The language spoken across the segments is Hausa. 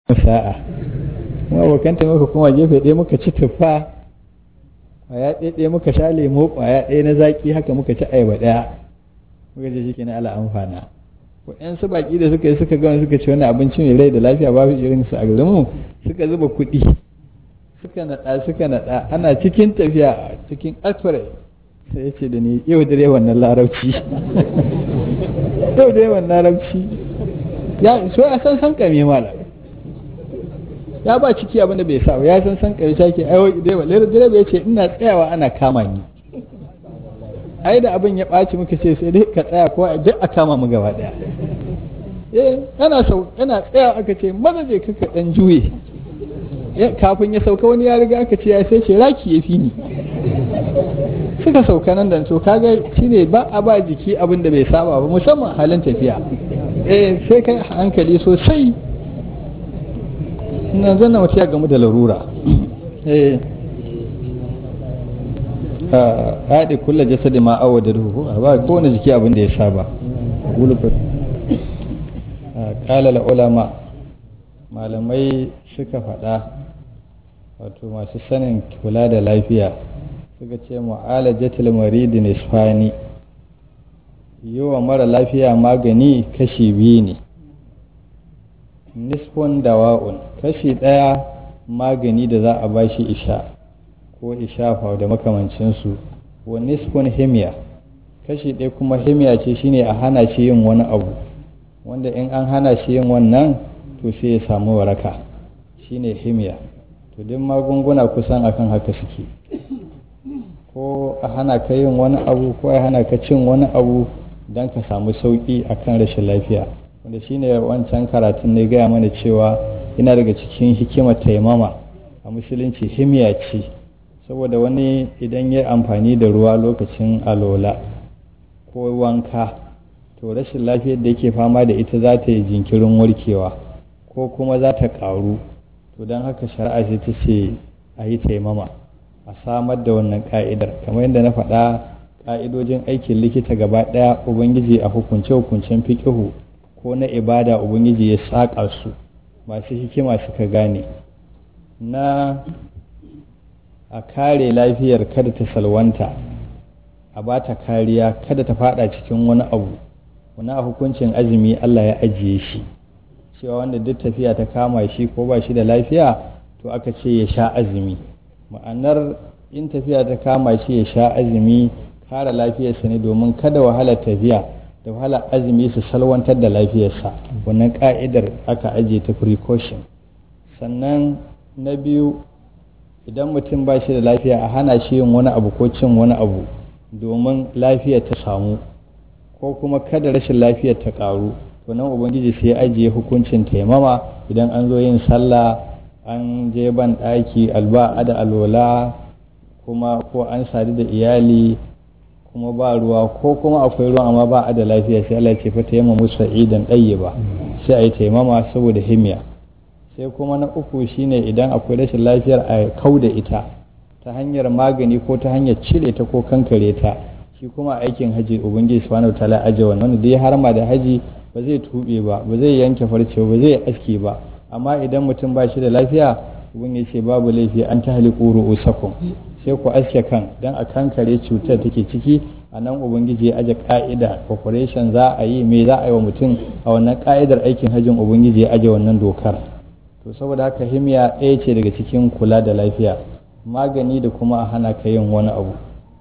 sa'a mu abokanta muka kuma gefe ɗaya muka ci tuffa ƙwaya ɗaya muka sha lemo ƙwaya ɗaya na zaƙi haka muka ci ayaba ɗaya muka ce shi na ala amfana waɗansu baƙi da suka yi suka gama suka ci wani abinci mai rai da lafiya babu irin su a garinmu suka zuba kuɗi suka naɗa suka naɗa ana cikin tafiya cikin alfare sai ya ce da ni yau dare wannan larabci yau dare wannan larabci ya so ya san san kame mala ya ba ciki abin da bai sa ya san san kame shake ai direba direba ya ce ina tsayawa ana kama ni ai da abin ya ɓaci muka ce sai dai ka tsaya ko duk a kama mu gaba ɗaya eh yana sau yana tsaya aka ce maza je kaka dan juye kafin ya sauka wani ya riga aka ce ya sai ce raki ya fi ni suka sauka nan da to kaga shine ba a ba jiki abin da bai saba ba musamman halin tafiya eh sai kai hankali sosai nan zan mutu ya gamu da larura eh haɗe kulla jasadi ma awa da ruhu a ba kowane jiki abin da ya saba ƙalala ulama malamai suka faɗa wato masu sanin kula da lafiya suka ce mu'alajatul maridi nisfani yi wa mara lafiya magani kashi biyu ne nisfun dawa'un kashi ɗaya magani da za a bashi isha ko ishafa da makamancinsu wa nisfun himiya kashi ɗaya kuma himiya ce shine a hana shi yin wani abu wanda in an hana shi yin wannan to sai ya samu waraka shine himiya to duk magunguna kusan akan haka suke ko a hana ka yin wani abu ko a hana ka cin wani abu don ka samu sauƙi akan rashin lafiya wanda shine wancan karatun ne gaya mana cewa yana daga cikin hikimar taimama a musulunci himiya ce saboda wani idan ya amfani da ruwa lokacin alola ko wanka to rashin lafiyar da yake fama da ita za ta yi jinkirin warkewa ko kuma za ta ƙaru to don haka shari'a ce ta ce a yi taimama a samar da wannan ka'idar kamar yadda na faɗa ka'idojin aikin likita gaba ɗaya ubangiji a hukunce-hukuncen fiƙihu ko na ibada ubangiji ya saƙa su masu hikima suka gane na a kare lafiyar kada ta salwanta a ba ta kariya kada ta fada cikin wani abu wani a hukuncin azumi Allah ya ajiye shi cewa wanda duk tafiya ta kama shi ko ba shi da lafiya to aka ce ya sha azumi ma'anar in tafiya ta kama shi ya sha azumi kare lafiyarsa ne domin kada wahalar tafiya da wahalar azumi su salwantar da lafiyarsa wannan ka'idar aka ajiye ta precaution sannan na biyu idan mutum ba shi da lafiya a hana shi yin wani abu ko cin wani abu domin lafiyar ta samu ko kuma kada rashin lafiyar ta karu to nan ubangiji sai ya ajiye hukuncin taimama idan an zo yin sallah an je ban ɗaki alba da alwala kuma ko an sadu da iyali kuma ba ruwa ko kuma akwai ruwa amma ba a da lafiya sai Allah ce fata yamma musa idan ɗaye ba sai a yi taimama saboda himiya sai kuma na uku shine idan akwai rashin lafiyar a kau da ita ta hanyar magani ko ta hanyar cire ta ko kankare ta shi kuma aikin haji ubangiji subhanahu wataala aje wannan da ya harma da haji ba zai tube ba ba zai yanke farce ba zai aski ba amma idan mutum ba shi da lafiya ubangiji ce babu laifi an ta haliku ru'usakum sai ku aske kan dan a kankare cutar take ciki a nan ubangiji ya aje ka'ida operation za a yi me za a yi wa mutum a wannan ka'idar aikin hajjin ubangiji ya aje wannan dokar to saboda haka himiya ɗaya ce daga cikin kula da lafiya magani da kuma a hana ka yin wani abu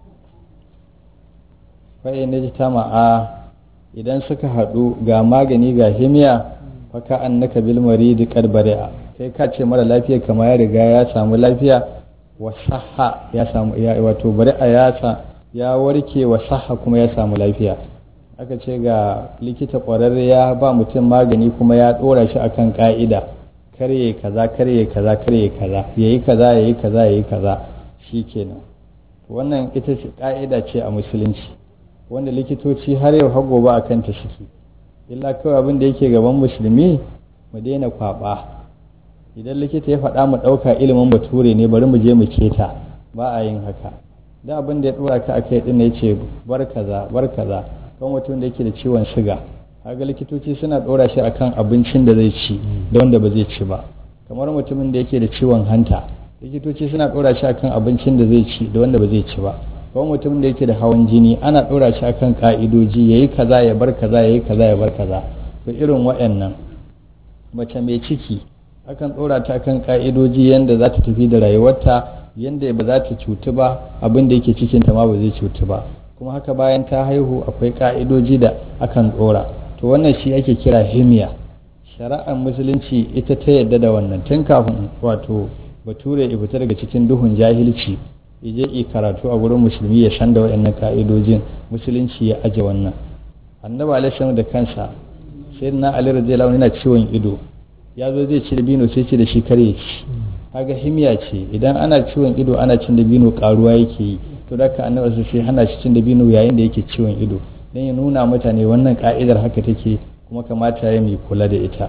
fa'in na ta ma'a idan suka haɗu ga magani ga himiya faka an naka bil maridi qad bari'a kai ka ce mara lafiya kama ya riga ya samu lafiya wa sahha ya samu ya wato bari'a ya sa ya warke wa sahha kuma ya samu lafiya aka ce ga likita ƙwararre ya ba mutum magani kuma ya ɗora shi akan ka'ida karye kaza karye kaza karye kaza yayi kaza yayi kaza yayi kaza shikenan wannan ita ce ka'ida ce a musulunci wanda likitoci har yau har gobe akan ta suke illa kawai abin da yake gaban musulmi mu daina kwaba idan likita ya faɗa mu ɗauka ilimin bature ne bari mu je mu keta ba a yin haka da abin da ya ɗora ka akai ɗin ya ce bar kaza bar kaza kan mutum da yake da ciwon siga kaga likitoci suna ɗora shi akan abincin da zai ci da wanda ba zai ci ba kamar mutumin da yake da ciwon hanta likitoci suna ɗora shi akan abincin da zai ci da wanda ba zai ci ba kamar mutumin da yake da hawan jini ana ɗora shi akan ka'idoji yayi kaza ya bar kaza yayi kaza ya bar kaza to irin waɗannan mace mai ciki akan ɗora ta kan ka'idoji yanda za ta tafi da rayuwarta yanda ba za ta cutu ba abin da yake cikinta ma ba zai cutu ba kuma haka bayan ta haihu akwai ka'idoji da akan ɗora to wannan shi ake kira himiya shari'ar musulunci ita ta yadda da wannan tun kafin wato bature ya fita daga cikin duhun jahilci je yi karatu a gurin musulmi ya san da waɗannan ka'idojin musulunci ya aje wannan annabi alaihi da kansa sai na ali radiyallahu yana ciwon ido ya zo zai ci dabino sai ce da shi kare ci kaga himiya ce idan ana ciwon ido ana cin dabino karuwa yake yi to da ka annabi sai hana shi cin dabino yayin da yake ciwon ido dan ya nuna mutane wannan ka'idar haka take kuma kamata ya mai kula da ita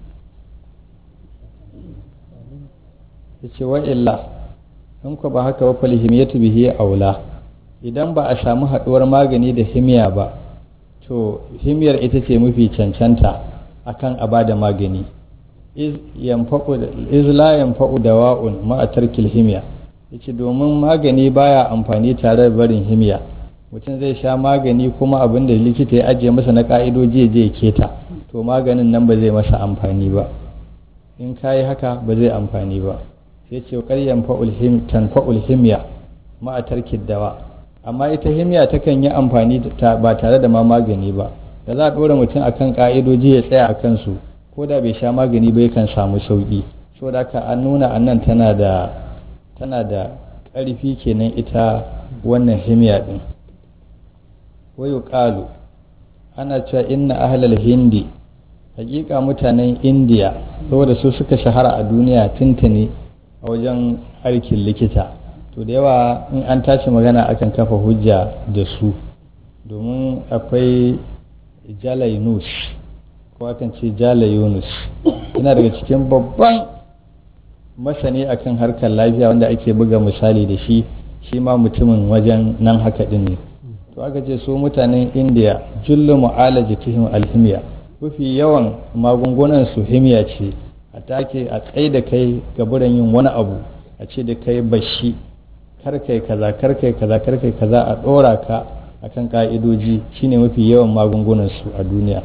yace wa illa in ku ba haka wa falhimiyatu bihi aula idan ba a samu haduwar magani da himiya ba to himiyar ita ce mafi cancanta akan a bada magani iz la yanfa'u dawa'un ma'a tarkil himiya yace domin magani baya amfani tare da barin himiya mutum zai sha magani kuma abin da likita ya ajiye masa na ka'idoji je keta to maganin nan ba zai masa amfani ba in kayi haka ba zai amfani ba sai ce ƙaryan tanfa'ul himiya ma'a tarkil dawa amma ita himiya takan yi amfani ba tare da ma magani ba da za a ɗora mutum akan ka'idoji ya tsaya a kansu ko da bai sha magani ba yakan samu sauƙi so da haka an nuna annan tana da tana da ƙarfi kenan ita wannan himiya ɗin wayo ƙalu ana cewa inna ahlal hindi hakika mutanen indiya saboda su suka shahara a duniya tuntuni a wajen harkin likita to da yawa in an tashi magana akan kafa hujja da su domin akwai jala yunus ko akan ce jala yunus yana daga cikin babban masani akan harkar lafiya wanda ake buga misali da shi shi ma mutumin wajen nan haka din ne to aka ce su mutanen indiya jullu mu'alajatihim alhimiya mafi yawan magungunan su himiya ce a take a tsaye da kai gaburan yin wani abu a ce da kai bashi kar kai kaza kar kai kaza kar kai kaza a dora ka akan ka'idoji shine mafi yawan magungunan su a duniya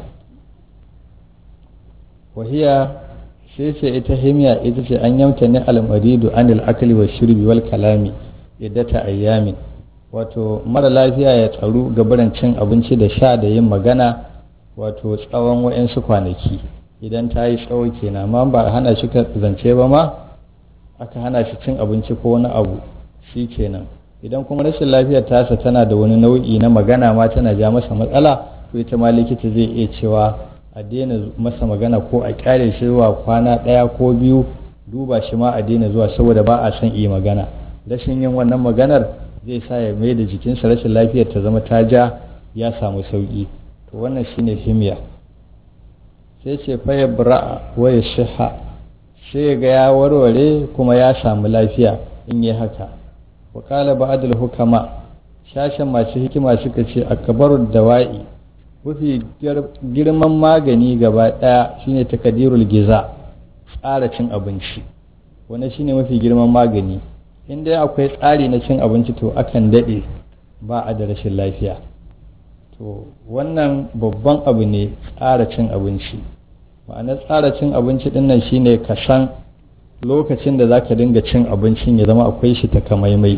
wahiya sai ce ita himiya ita ce an yamta ne almaridu anil akli wa shirbi wal kalami iddata ayyamin wato mara lafiya ya tsaru gabaran cin abinci da sha da yin magana wato tsawon wa'yansu kwanaki idan ta yi tsawo kenan amma ba a hana shi zance ba ma aka hana shi cin abinci ko wani abu shi kenan idan kuma rashin lafiyar tasa tana da wani nau'i na magana ma tana ja masa matsala to ita ma likita zai iya cewa a daina masa magana ko a kyale shi zuwa kwana ɗaya ko biyu duba shi ma a daina zuwa saboda ba a son iya magana rashin yin wannan maganar zai sa ya mai da jikinsa rashin lafiyar ta zama ta ja ya samu sauki to wannan shine himiya sai ce faya bra'a waya shiha sai ga ya warware kuma ya samu lafiya in yi haka wa kala ba'adul hukama shashen masu hikima suka ce akbarud dawa'i mafi girman magani gaba daya shine takadirul giza tsara cin abinci wannan shine mafi girman magani in dai akwai tsari na cin abinci to akan daɗe ba a da rashin lafiya to wannan babban abu ne tsara cin abinci ma'anar tsara cin abinci ɗin nan shine ka san lokacin da za ka dinga cin abincin ya zama akwai shi takamaimai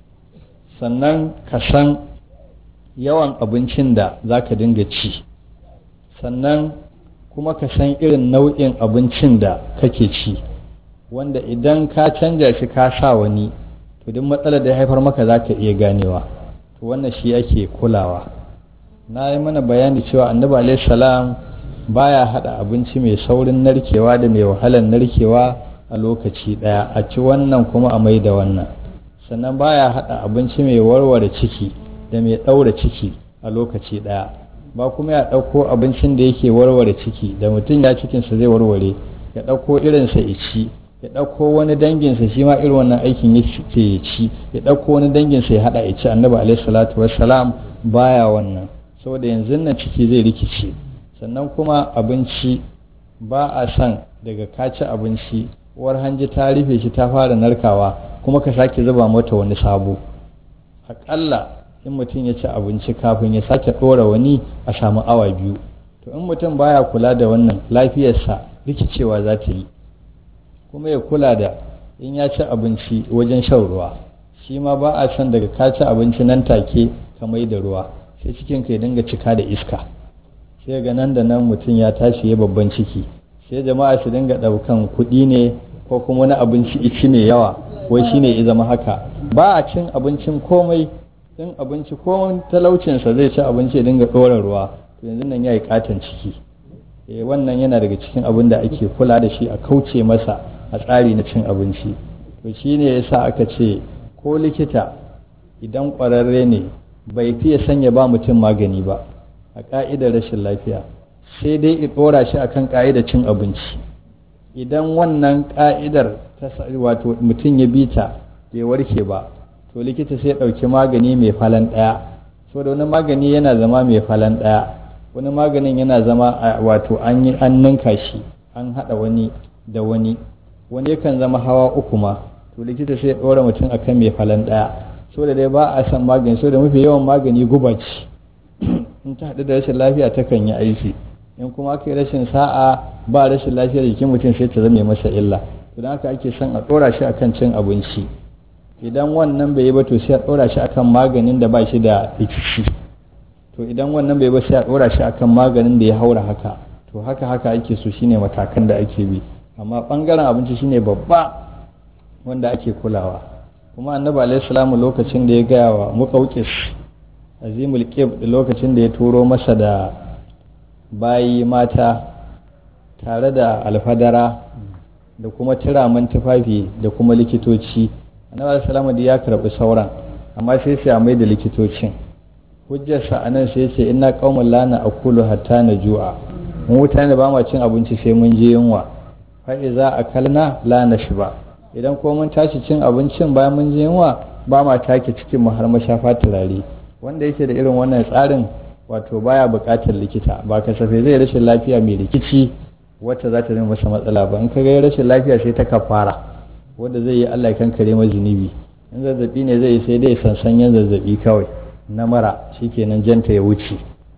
sannan ka san yawan abincin da za ka dinga ci sannan kuma ka san irin nau'in abincin da kake ci wanda idan ka canja shi ka sa wani to duk matsalar da ya haifar maka za ka iya ganewa to wannan shi ake kulawa na yi mana bayani cewa annabi alaihi salam baya hada abinci mai saurin narkewa da mai wahalar narkewa a lokaci daya a ci wannan kuma a mai da wannan sannan baya hada abinci mai warware ciki da mai daura ciki a lokaci daya ba kuma ya dauko abincin da yake warware ciki da mutum ya cikinsa zai warware ya dauko irinsa ya ci ya ɗauko wani danginsa shi ma irin wannan aikin ya ce ya ci ya ɗauko wani danginsa ya haɗa ya ci annabi alaihi salatu wassalam baya wannan saboda yanzu nan ciki zai rikice sannan kuma abinci ba a son daga ka ci abinci uwar hanji ta rufe shi ta fara narkawa kuma ka sake zuba mata wani sabo aƙalla in mutum ya ci abinci kafin ya sake ɗora wani a samu awa biyu to in mutum baya kula da wannan lafiyarsa rikicewa za ta yi kuma ya kula da in ya ci abinci wajen shan ruwa shi ma ba a son daga ka ci abinci nan take ka mai da ruwa sai cikin ka ya dinga cika da iska sai ga nan da nan mutum ya tashi ya babban ciki sai jama'a su dinga ɗaukan kuɗi ne ko kuma wani abinci ici mai yawa wai shine ya zama haka ba a cin abincin komai in abinci ko talaucinsa zai ci abinci ya dinga ɗora ruwa to yanzu nan ya yi katon ciki eh wannan yana daga cikin abin da ake kula da shi a kauce masa a tsari na cin abinci to shi ne yasa aka ce ko likita idan ƙwararre ne bai fiye sanya ba mutum magani ba a ƙa'idar rashin lafiya sai dai i ɗora shi akan ƙa'idar cin abinci idan wannan ƙa'idar ta wato mutum ya bi ta bai warke ba to likita sai ɗauki magani mai falan ɗaya so da wani magani yana zama mai falan ɗaya wani maganin yana zama wato an yi an ninka shi an haɗa wani da wani wani yakan zama hawa uku ma to likita sai ɗora mutum akan mai falan ɗaya so da dai ba a san magani so da mafi yawan magani guba ce in ta haɗu da rashin lafiya takan yi aiki in kuma aka yi rashin sa'a ba rashin lafiyar jikin mutum sai ta zame masa illa to don haka ake son a ɗora shi akan cin abinci idan wannan bai yi ba to sai a ɗora shi akan maganin da ba shi da rikici to idan wannan bai ba sai a ɗora shi akan maganin da ya haura haka to haka haka ake so shine matakan da ake bi amma ɓangaren abinci shine babba wanda ake kulawa kuma annabi alaihi salamu lokacin da ya gaya wa muqawqis azimul qib lokacin da ya turo masa da bayi mata tare da alfadara da kuma turaman tufafi da kuma likitoci annabi salama da ya karɓi sauran amma sai sai mai da likitocin hujjarsa a nan sai ce ina qaumun lana akulu hatta na ju'a mu mutane ba ma cin abinci sai mun je yunwa fa iza akalna la nashba idan ko mun tashi cin abincin bayan mun je yunwa ba ma take cikin mu har mashafa turare wanda yake da irin wannan tsarin wato baya buƙatar likita ba kasafe zai rashin lafiya mai rikici wacce za ta zama masa matsala ba in ka ga rashin lafiya sai ta kafara wanda zai yi Allah kan kare ma zunubi in zazzabi ne zai yi sai dai sansanyen zazzabi kawai na mara shikenan janta ya wuce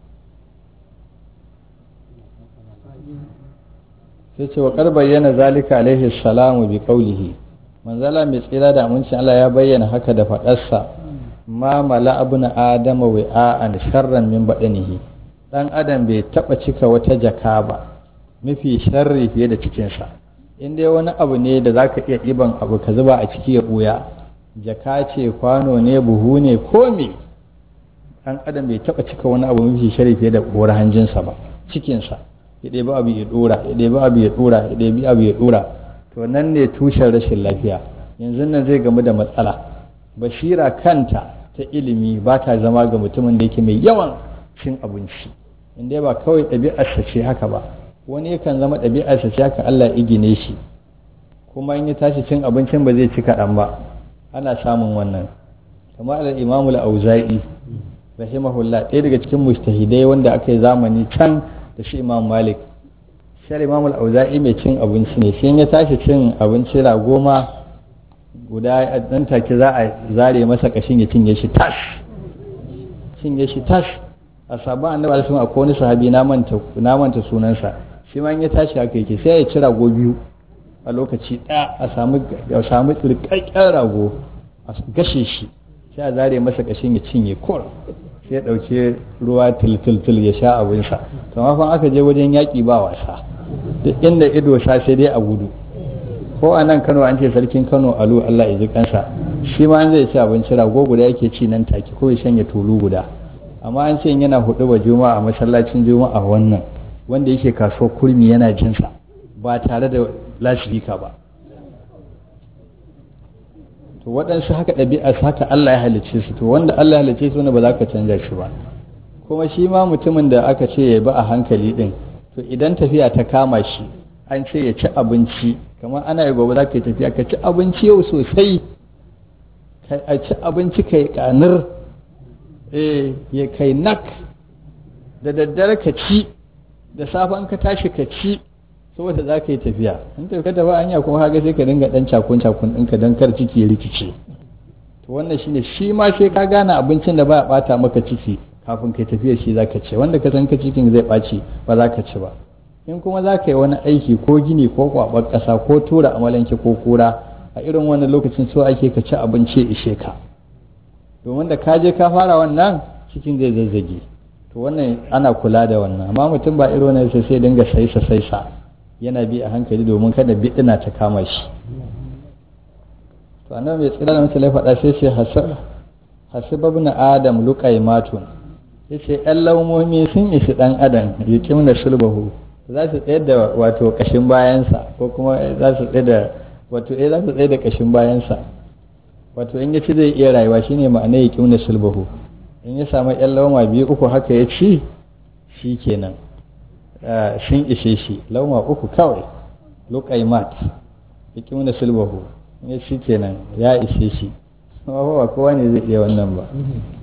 sai ce wa kar bayyana zalika alaihi salamu bi qawlihi manzala mai tsira da amincin Allah ya bayyana haka da faɗarsa ma mala abuna adama wi'a'an sharran min badanihi dan adam bai taba cika wata jaka ba mafi sharri fiye da cikinsa in dai wani abu ne da zaka iya ɗiban abu ka zuba a ciki ya ɓuya jaka ce kwano ne buhu ne ko me dan adam bai taba cika wani abu mafi sharri fiye da ƙuwar hanjinsa ba cikinsa ya ɗebi abu ya ɗora ya ɗebi abu ya ɗora ya ɗebi abu ya ɗora to nan ne tushen rashin lafiya yanzu nan zai gamu da matsala basira kanta ta ilimi ba ta zama ga mutumin da yake mai yawan cin abinci inda ba kawai ɗabi'arsa ce haka ba wani yakan zama ɗabi'arsa ce haka Allah ya gine shi kuma in ya tashi cin abincin ba zai ci kaɗan ba ana samun wannan kamar al imamu al-auza'i rahimahullah ɗaya daga cikin mustahidai wanda aka yi zamani can da shi imam malik shi imam al-auza'i mai cin abinci ne shi ya tashi cin abinci rago ma guda nan take za a zare masa kashin ya cinye shi tash cinye shi tash a sabon annabi alaihi wasallam akwai wani sahabi na manta na manta sunansa shi ma in ya tashi haka yake sai ya ci rago biyu a lokaci ɗaya a samu a samu tsirkakken rago a gashe shi sai a zare masa kashin ya cinye kor sai ya ɗauki ruwa tiltiltil ya sha abinsa to fa aka je wajen yaƙi ba wasa duk inda ido sa sai dai a gudu ko a nan kano an ce sarkin kano alu allah ya ji kansa shi ma an zai ci abinci rago guda yake ci nan take ko ya shanya tulu guda amma an ce yana hudu ba juma'a a masallacin juma'a wannan wanda yake kaso kurmi yana jinsa ba tare da lasifika ba to waɗansu haka ɗabi'a haka Allah ya halicce su to wanda Allah ya halicce su wanda ba za ka canja shi ba kuma shi ma mutumin da aka ce ya bi a hankali din to idan tafiya ta kama shi an ce ya ci abinci kamar ana yi gobe za ka yi tafiya ka ci abinci yau sosai ka ci abinci kai kanar eh ya kai nak da daddare ka ci da safe an ka tashi ka ci saboda za ka yi tafiya in ta ka tafi hanya kuma haka sai ka dinga dan cakun cakun ɗinka don kar ciki ya rikice to wannan shine shi ma sai ka gane abincin da ba ya bata maka ciki kafin kai tafiya shi za ka ci wanda ka san ka cikin zai ɓaci ba za ka ci ba in kuma za ka yi wani aiki ko gini ko kwaɓar ƙasa ko tura amalanke ko kura a irin wannan lokacin so ake ka ci abinci ishe ka domin da ka je ka fara wannan cikin zai zazzage to wannan ana kula da wannan amma mutum ba irin wannan sai sai dinga saisa saisa yana bi a hankali domin kada bidina ta kama shi to annabi mai tsira da mutane faɗa sai sai hasibabna adam luqaimatun yace yan laumomi sun isi dan adam yukim da sulbahu za su tsaye da wato kashin bayansa ko kuma za su tsaye da wato eh za su tsaye da kashin bayansa wato in ya ci zai iya rayuwa shine ma'ana yukim da sulbahu in ya samu yan lauma biyu uku haka ya ci shi kenan sun ishe shi lauma uku kawai luqaimat yukim da sulbahu in ya ci kenan ya ishe shi ba kowa ne zai iya wannan ba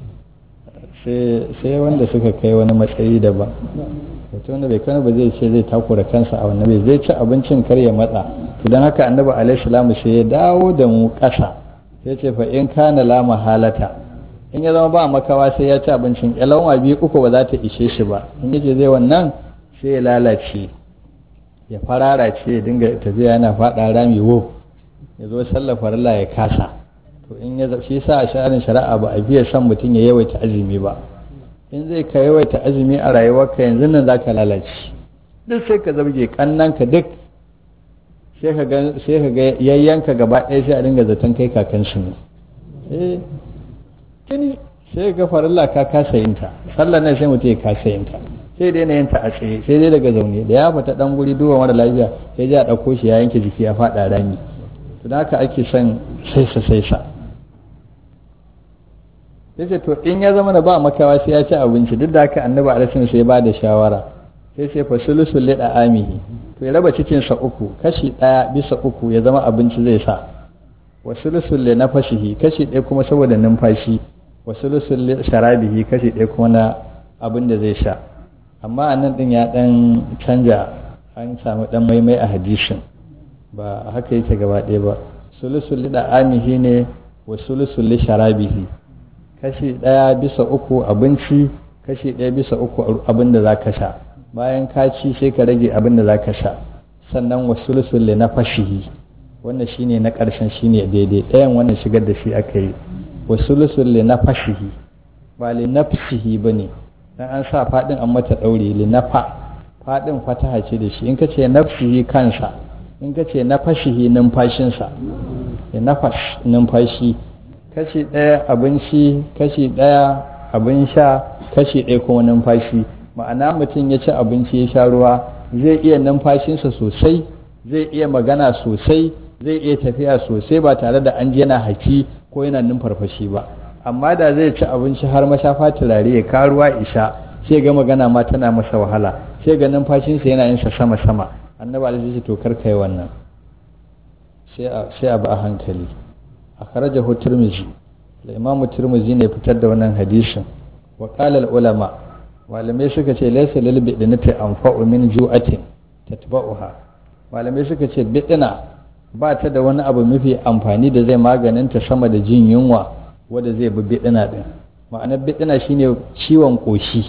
sai wanda suka kai wani matsayi daban mutum wanda bai kana ba zai ce zai takura kansa a wannan bai zai ci abincin kar ya matsa don haka annabi alaihi salamu sai ya dawo da mu ƙasa sai ce fa in kana la mahalata in ya zama ba makawa sai ya ci abincin yalawa biyu uku ba za ta ishe shi ba in yace zai wannan sai ya lalace ya farara ce ya dinga tafiya yana faɗa rami wo ya zo sallar farilla ya kasa to in ya shi sa a sha'anin shari'a ba a biya son mutum ya yawaita azumi ba in zai ka yawaita azumi a rayuwarka yanzu nan za ka lalace duk sai ka zabge kannanka duk sai ka ga yayyanka gaba ɗaya sai a dinga zaton kai kakansu ne eh kini sai ga farilla ka kasa yin ta sallar nan sai mutum ya kasa yin ta sai dai na yin ta a tsaye sai dai daga zaune da ya fita dan guri duba mara lafiya sai ya ɗauko shi ya yanke jiki ya faɗa rami to da haka ake son saisa saisa sai to in ya zama da ba makawa sai ya ci abinci duk da haka annabi alaihi sai ba da shawara sai sai fasulusul lida amihi to ya raba cikin sa uku kashi daya bisa uku ya zama abinci zai sa wasulusul li nafasihi kashi ɗaya kuma saboda numfashi wasulusul li sharabihi kashi ɗaya kuma na abin da zai sha amma anan din ya dan canja an samu dan maimai a hadisin ba haka yake gaba ɗaya ba sulusul li da amihi ne wasulusul li sharabihi kashi ɗaya bisa uku abinci kashi ɗaya bisa uku abin da za ka sha bayan ka ci sai ka rage abin da za ka sha sannan wasu lusulle na fashihi wannan shine na ƙarshen shine daidai ɗayan wannan shigar da shi aka yi wasu lusulle na fashihi ba li nafsihi ba ne dan an sa faɗin an mata ɗaure li nafa faɗin fataha ce da shi in ka ce nafsihi kansa in ka ce na fashihi numfashinsa ya nafas numfashi kashi ɗaya abinci kashi ɗaya abin sha kashi ɗaya kuma numfashi ma'ana mutum ya ci abinci ya sha ruwa zai iya numfashinsa sosai zai iya magana sosai zai iya tafiya sosai ba tare da an ji yana haki ko yana numfarfashi ba amma da zai ci abinci har mashafa turare ya ka ruwa isha sai ga magana ma tana masa wahala sai ga numfashinsa yana yin sa sama sama annabi alaihi to kar kai wannan sai a ba a hankali akhrajahu tirmizi al-imamu tirmizi ne fitar da wannan hadisin wa qala ulama malamai suka ce laysa lil bidnati anfa'u min ju'atin tatba'uha malamai suka ce bidna ba ta da wani abu mafi amfani da zai maganinta sama da jin yunwa wanda zai bi bidna din ma'anar bidna shine ciwon koshi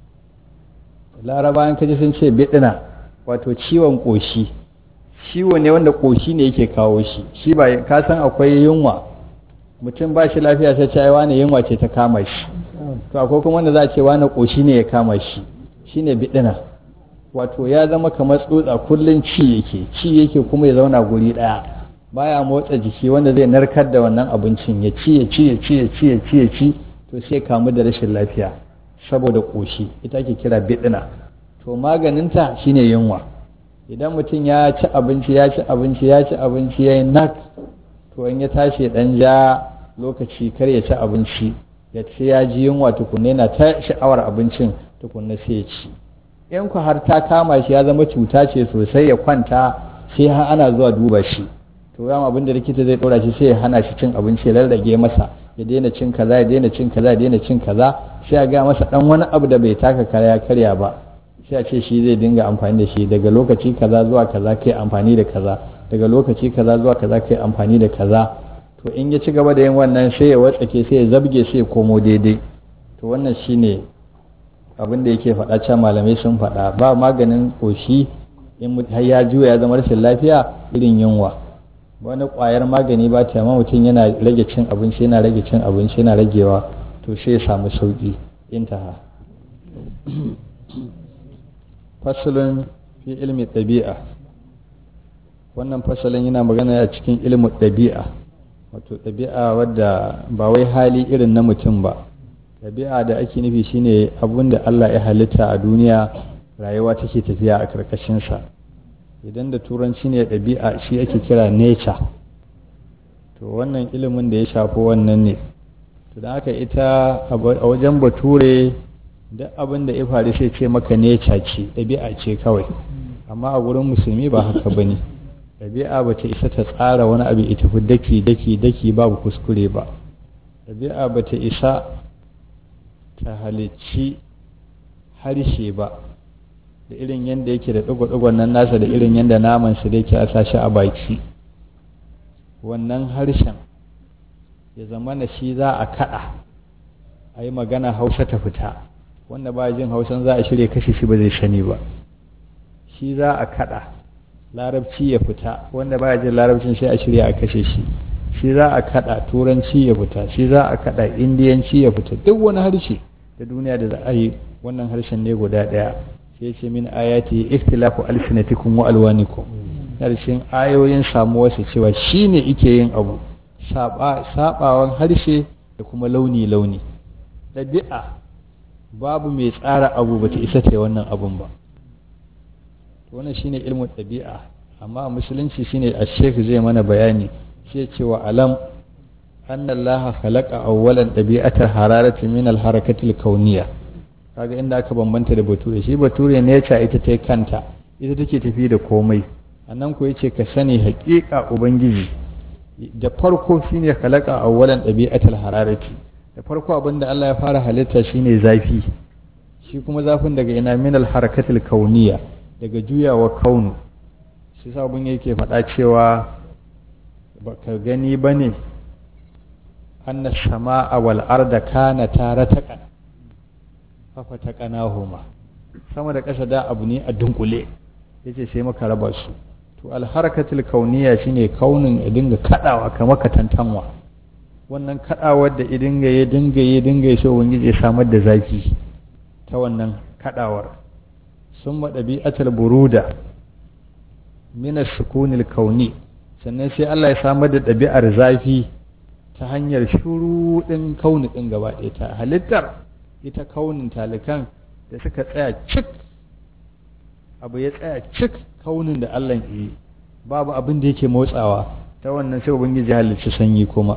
larabawan kaji sun ce bidna wato ciwon koshi ciwo ne wanda koshi ne yake kawo shi shi ba ka san akwai yunwa mutum ba shi lafiya sai ce wani yunwa ce ta kama shi to akwai kuma wanda za a ce wani koshi ne ya kama shi shine bidina wato ya zama kamar tsutsa kullun ci yake ci yake kuma ya zauna guri daya baya motsa jiki wanda zai narkar da wannan abincin ya ci ya ci ya ci ya ci ya ci ya ci to sai kamu da rashin lafiya saboda koshi ita ake kira bidina to maganinta shine yunwa idan mutum ya ci abinci ya ci abinci ya ci abinci ya yi nak to in ya tashi dan ja lokaci kar ya ci abinci ya ci ya ji yunwa tukunne na ta sha'awar abincin tukunne sai ya ci in ku har ta kama shi ya zama cuta ce sosai ya kwanta sai har ana zuwa duba shi to yamma abin da likita zai ɗora shi sai ya hana shi cin abinci ya rarrage masa ya daina cin kaza ya daina cin kaza ya daina cin kaza sai ya ga masa dan wani abu da bai taka kara ya karya ba sai a ce shi zai dinga amfani da shi daga lokaci kaza zuwa kaza kai amfani da kaza daga lokaci kaza zuwa kaza kai amfani da kaza to in ya ci gaba da yin wannan sai ya watsake sai ya zabge sai ya komo daidai to wannan shine abin da yake faɗa can malamai sun faɗa ba maganin ƙoshi in har ya juya ya zama rashin lafiya irin yunwa wani ƙwayar magani ba ta amma mutum yana rage cin abinci yana rage cin abinci yana ragewa to sai ya samu sauƙi intaha fasalin fi ilmi ɗabi'a wannan fasalin yana magana a cikin ilmin ɗabi'a wato ɗabi'a wadda ba wai hali irin na mutum ba ɗabi'a da ake nufi shine abin da Allah ya halitta a duniya rayuwa take tafiya a ƙarƙashinsa idan da turanci ne ɗabi'a shi ake kira nature to wannan ilimin da ya shafi wannan ne to da haka ita a wajen bature duk abin da ya faru sai ce maka nature ce ɗabi'a ce kawai amma a wurin musulmi ba haka ba ne ɗabi'a ba ta isa ta tsara wani abu ita fi daki daki daki babu kuskure ba ɗabi'a ba ta isa ta halicci harshe ba da irin yadda yake da ɗigo-ɗigon nan nasa da irin yadda namansa da yake a sashi a baki wannan harshen ya zama na shi za a kaɗa a yi magana hausa ta fita wanda ba jin hausan za a shirya kashe shi ba zai sani ba shi za a kaɗa larabci ya fita wanda ba jin larabcin sai a shirya a kashe shi shi za a kaɗa turanci ya fita shi za a kaɗa indiyanci ya fita duk wani harshe da duniya da za a yi wannan harshen ne guda ɗaya sai ce min ayati ikhtilafu alsinatikum wa alwanikum harshen ayoyin samuwarsa cewa shine ike yin abu sabawan harshe da kuma launi launi ɗabi'a babu mai tsara abu bata isa ta wannan abun ba wannan shine ilmin ɗabi'a amma a musulunci shine a shek zai mana bayani sai cewa alam anna allaha khalaqa awwalan ɗabi'atar hararati min al-harakati al-kauniyya kaga inda aka bambanta da bature shi bature ne ya ita ta kanta ita take tafi da komai annan ko yace ka sani haƙiƙa ubangiji da farko shine khalaqa awwalan ɗabi'atar hararati da farko abinda Allah ya fara halitta shine zafi shi kuma zafin daga ina min al-harakati al-kauniyya daga juyawa kaunu shi sabon yake faɗa cewa baka gani ba ne anna sama'a wal arda kana tare ta kan fafa ta kanahuma sama da ƙasa da abu ne a dunkule yace sai maka raba su to alharakatul kauniya shine kaunin ya dinga kadawa kamar katantanwa wannan kadawar da idinga ya dinga ya dinga ya so ubangiji ya samar da zafi ta wannan kadawar sun ɗabi'atul buruda minas sukunil kauni sannan sai Allah ya samar da ɗabi'ar zafi ta hanyar shuruɗin kauni ɗin gaba ɗaya ta halittar ita kaunin talikan da suka tsaya cik abu ya tsaya cik kaunin da Allah yi babu abin da yake motsawa ta wannan sai ubangiji halicci sanyi kuma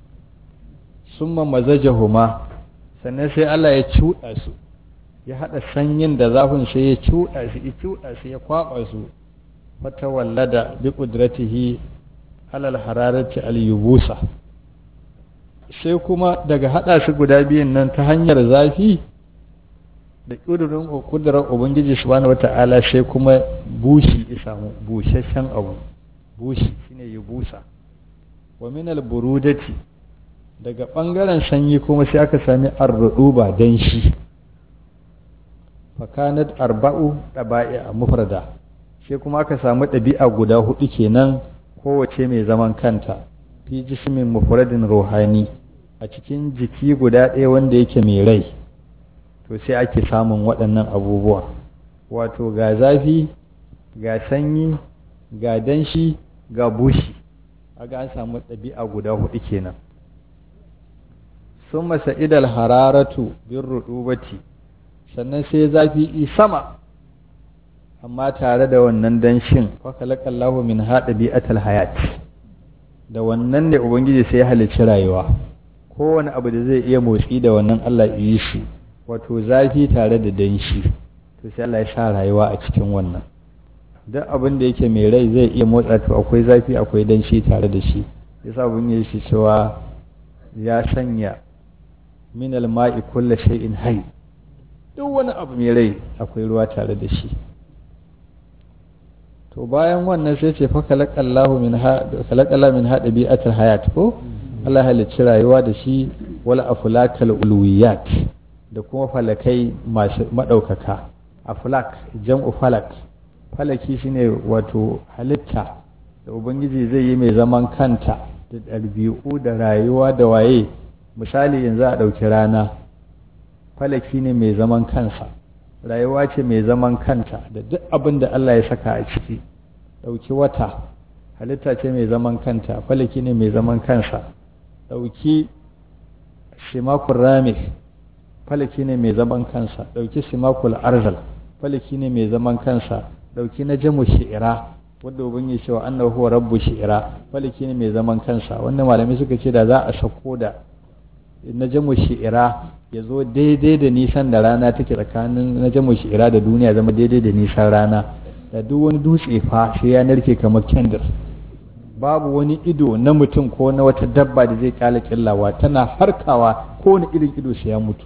summa mazajahuma sannan sai Allah ya cuɗa su ya haɗa sanyin da zafin sai ya cuɗa su ya cuɗa su ya kwaɓa su fata wallada bi ƙudratihi alal hararati al-yubusa sai kuma daga haɗa su guda biyun nan ta hanyar zafi da ƙudurin ƙudurar ubangiji subhanahu wata'ala sai kuma bushi ya samu busasshen abu bushi shine yubusa wa min al-burudati daga ɓangaren sanyi kuma sai aka sami arruɗuba danshi fakanat arba'u ɗaba'i a mufrada sai kuma aka samu ɗabi'a guda hudu kenan kowace mai zaman kanta fi jismin mufradin ruhani a cikin jiki guda ɗaya wanda yake mai rai to sai ake samun waɗannan abubuwa wato ga zafi ga sanyi ga danshi ga bushi aga an samu ɗabi'a guda hudu kenan sun masa idal hararatu bin ruɗubati sannan sai zafi i sama amma tare da wannan danshin fakalakallahu min haɗa bi'atal hayat da wannan ne ubangiji sai ya halicci rayuwa kowane abu da zai iya motsi da wannan Allah yi shi wato zafi tare da danshi to sai Allah ya sa rayuwa a cikin wannan duk abin da yake mai rai zai iya motsa to akwai zafi akwai danshi tare da shi yasa abin ya shi cewa ya sanya min alma'i kullu shay'in hayy duk wani abu mai rai akwai ruwa tare da shi to bayan wannan sai ce fa kalakallahu min ha kalakalla min hada bi'atul hayat ko Allah halicci rayuwa da shi wala aflakal ulwiyat da kuma falakai masu madaukaka aflak jam'u falak falaki shine wato halitta da ubangiji zai yi mai zaman kanta da ɗabi'u da rayuwa da waye misali yanzu a ɗauki rana falaki ne mai zaman kansa rayuwa ce mai zaman kanta da duk abin da Allah ya saka a ciki ɗauki wata halitta ce mai zaman kanta falaki ne mai zaman kansa ɗauki shimakul rami falaki ne mai zaman kansa ɗauki shimakul arzal falaki ne mai zaman kansa ɗauki na jamu shi'ira wanda ubangiji cewa annahu huwa rabbu shi'ira falaki ne mai zaman kansa wannan malamai suka ce da za a sako da na jamu shi'ira ya zo daidai da nisan da rana take tsakanin na jamu shi'ira da duniya zama daidai da nisan rana da duk wani dutse fa sai ya narke kamar kendir babu wani ido na mutum ko na wata dabba da zai kyale killawa tana harkawa ko wani irin ido sai ya mutu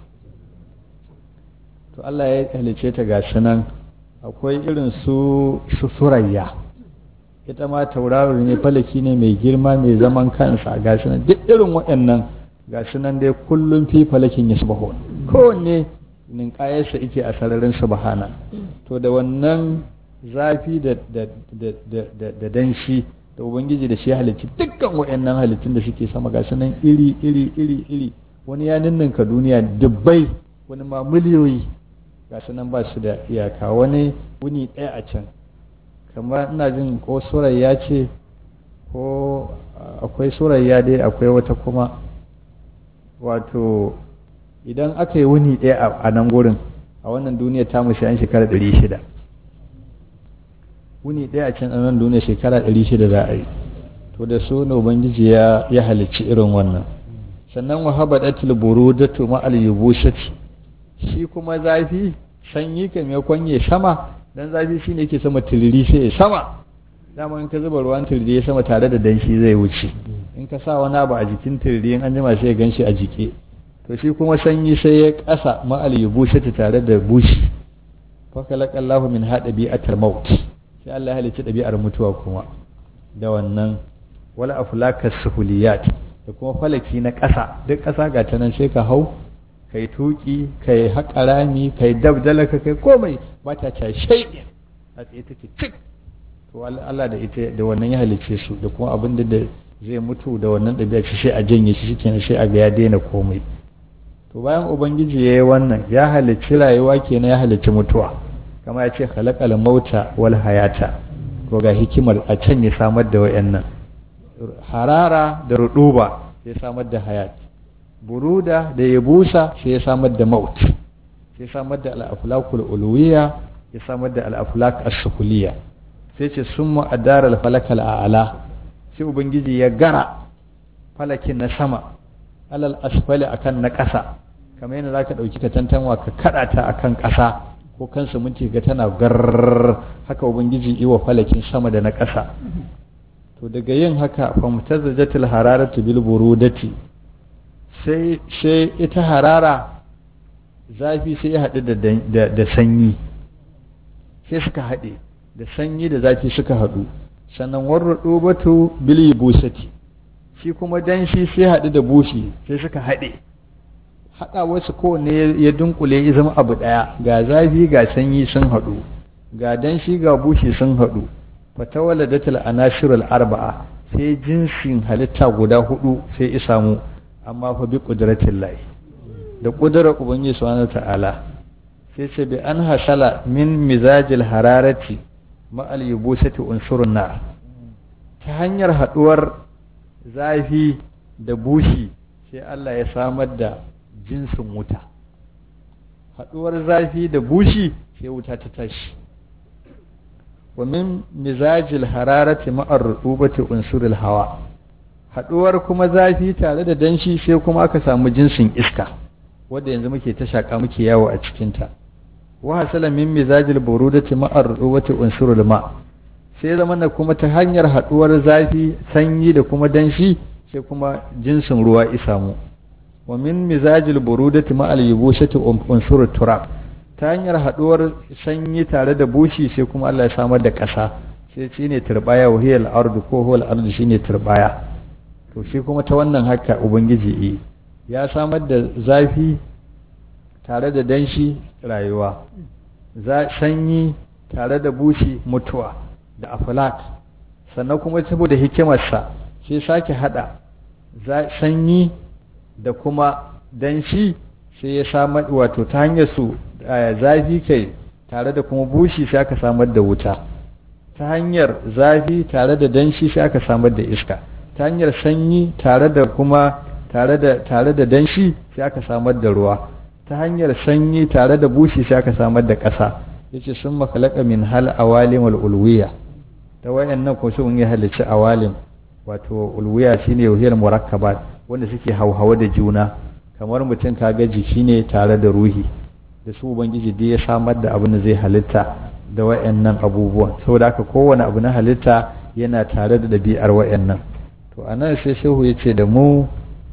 to Allah ya halice ta ga nan akwai irin su surayya ita ma tauraro ne falaki ne mai girma mai zaman kansa ga nan duk irin waɗannan ga nan dai kullum fi falakin ya subaho kowanne ninkayarsa ike a sararin subhana to da wannan zafi da da danshi da ubangiji da shi halicci dukkan waɗannan halittun da suke sama ga nan iri iri iri iri wani ya ninninka duniya dubbai wani ma miliyoyi ga nan ba su da iyaka wani wuni ɗaya a can kamar ina jin ko surayya ce ko akwai surayya dai akwai wata kuma wato idan aka yi wuni ɗaya a nan gurin a wannan duniya ta mushi an shekara ɗari shida wuni ɗaya a can a nan duniya shekara ɗari shida za a yi to da su ne ubangiji ya ya halicci irin wannan sannan wa haba datil burudatu ma al yubushati shi kuma zafi sanyi kan ya kwanye sama dan zafi shine yake sama tiriri sai ya sama dama in ka zuba ruwan tiriri ya sama tare da danshi zai wuce in ka sa wani abu a jikin tiriri in an jima sai ya ganshi a jike to shi kuma sanyi sai ya kasa ma al yubushati tare da bushi fa khalaqallahu min hada bi'atal maut sai Allah ya halicci ɗabi'ar mutuwa kuma da wannan wala aflakas suhuliyat da kuma falaki na ƙasa duk ƙasa ga ta nan sai ka hau kai tuki kai haƙa rami kai dabdala ka kai komai ba ta ca shaiɗi a tsaye take cik to Allah da ita da wannan ya halicce su da kuma abin da zai mutu da wannan ɗabi'a shi sai a janye shi shikenan sai a ga ya daina komai to bayan ubangiji ya yi wannan ya halicci rayuwa kenan ya halicci mutuwa kama ya ce khalaqal mauta wal hayata ko ga hikimar a can ya samar da wayannan harara da ruduba sai samar da hayat buruda da yabusa sai ya samar da maut sai samar da al-aflakul ulwiya ya samar da al-aflak as-sukuliya sai ce summa adara al-falakal a'la sai ubangiji ya gara falakin na sama alal asfali akan na ƙasa kamar yadda zaka dauki ka tantanwa ka kada ta akan ƙasa ko kansa mun ga tana gar haka ubangiji iwa falakin sama da na ƙasa to daga yin haka fa mutazzajatil hararatu bil burudati sai sai ita harara zafi sai ya haɗu da da sanyi sai suka haɗe da sanyi da zafi suka haɗu sannan warrudu batu bil busati shi kuma danshi sai haɗu da bushi sai suka haɗe haɗa wasu kowanne ya dunkule ya zama abu ɗaya ga zafi ga sanyi sun haɗu ga danshi ga bushi sun haɗu fatawala datal anashirul arba'a sai jinsin halitta guda hudu sai ya samu amma fa bi qudratin lahi da ƙudurar ubangiji subhanahu ta'ala sai ce bi an hasala min mizajil hararati ma'al yubusati unsurun nar ta hanyar haɗuwar zafi da bushi sai Allah ya samar da jinsin wuta haɗuwar zafi da bushi sai wuta ta tashi wa min mizajil hararati ma'ar rubati unsuril hawa haɗuwar kuma zafi tare da danshi sai kuma aka samu jinsin iska wadda yanzu muke ta shaƙa muke yawo a cikinta wa hasala min mizajil burudati ma'ar rubati unsuril ma sai zama na kuma ta hanyar haɗuwar zafi sanyi da kuma danshi sai kuma jinsin ruwa isamu wa min mizajil burudati ma'al yubushati unsur turab ta hanyar haɗuwar sanyi tare da bushi sai kuma Allah ya samar da ƙasa sai shi ne turbaya wahiyar ardu ko huwal ardu shi ne turbaya to shi kuma ta wannan haka ubangiji yi ya samar da zafi tare da danshi rayuwa sanyi tare da bushi mutuwa da aflat sannan kuma saboda hikimarsa sai sake hada sanyi da kuma danshi sai ya samar wato ta hanyar su zafi kai tare da kuma bushi sai aka samar da wuta ta hanyar zafi tare da danshi sai aka samar da iska ta hanyar sanyi tare da kuma tare da tare da danshi sai aka samar da ruwa ta hanyar sanyi tare da bushi sai aka samar da ƙasa yace sun makalaka min hal awalim wal ulwiya ta wayannan ko sun yi halicci awalim wato ulwiya shine wahiyar murakkabat wanda suke hauhawa da juna kamar mutum kaga jiki ne tare da ruhi da su ubangiji dai ya samar da abin da zai halitta da wayannan abubuwan saboda haka kowane abu na halitta yana tare da ɗabi'ar wayannan to anan sai shehu ya ce da mu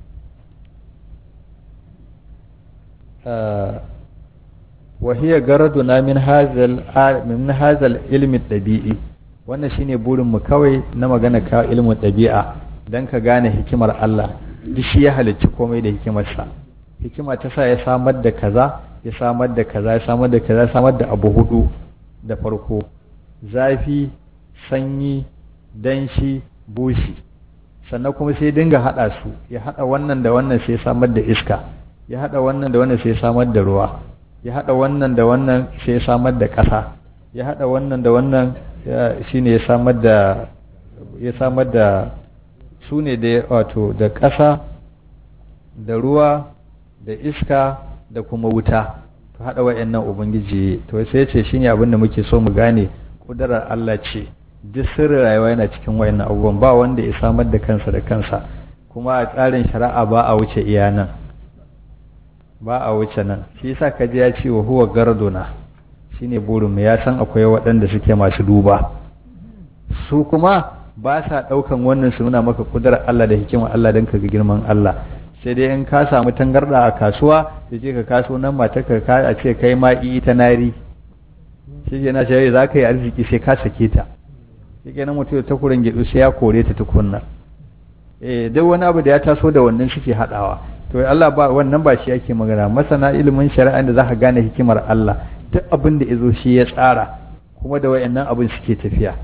وهي غرضنا من هذا من هذا العلم الطبيعي wannan shine burin mu kawai na magana ka ilmin ɗabi'a dan ka gane hikimar Allah duk shi ya halicci komai da hikimarsa hikima ta sa ya samar da kaza ya samar da kaza ya samar da kaza ya samar da abu hudu da farko zafi sanyi danshi bushi sannan kuma sai dinga hada su ya hada wannan da wannan sai samar da iska ya hada wannan da wannan sai samar da ruwa ya hada wannan da wannan sai samar da ƙasa ya hada wannan da wannan shine ya samar da ya samar da su ne da wato da ƙasa da ruwa da iska da kuma wuta to hada wayannan ubangiji to sai ce shine abin da muke so mu gane kudarar Allah ce duk sirrin rayuwa yana cikin wayannan abubuwan ba wanda ya samar da kansa da kansa kuma a tsarin shari'a ba a wuce iya nan ba a wuce nan shi yasa kaji ya ce wa huwa garduna shine burin mu ya san akwai waɗanda suke masu duba su kuma ba sa ɗaukan wannan su nuna maka kudurar Allah da hikimar Allah don ka ga girman Allah sai dai in ka samu tangarda a kasuwa da je ka kaso nan mata ka a ce kai ma ita nari shi ke na shi za ka yi arziki sai ka sake ta shi ke nan mutum ta kuren gidu sai ya kore ta tukunna eh duk wani abu da ya taso da wannan suke haɗawa to Allah ba wannan ba shi ake magana masana ilimin shari'a da za ka gane hikimar Allah duk abin da yazo shi ya tsara kuma da wayannan abin suke tafiya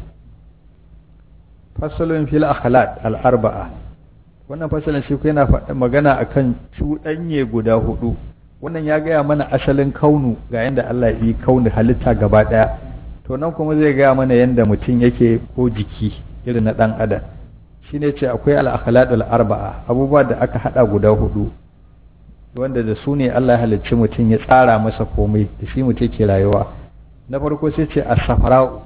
fasalun fil akhlaq al arba'a wannan fasalin shi yana faɗa magana akan cuɗanye guda hudu wannan ya gaya mana asalin kaunu ga yanda Allah ya yi kaunu halitta gaba ɗaya to nan kuma zai gaya mana yanda mutum yake ko jiki irin na ɗan adam shine ce akwai al-akhlaqul arba'a abubuwa da aka hada guda hudu wanda da su ne Allah ya halicci mutum ya tsara masa komai da shi mutum ke rayuwa na farko sai ce as-safara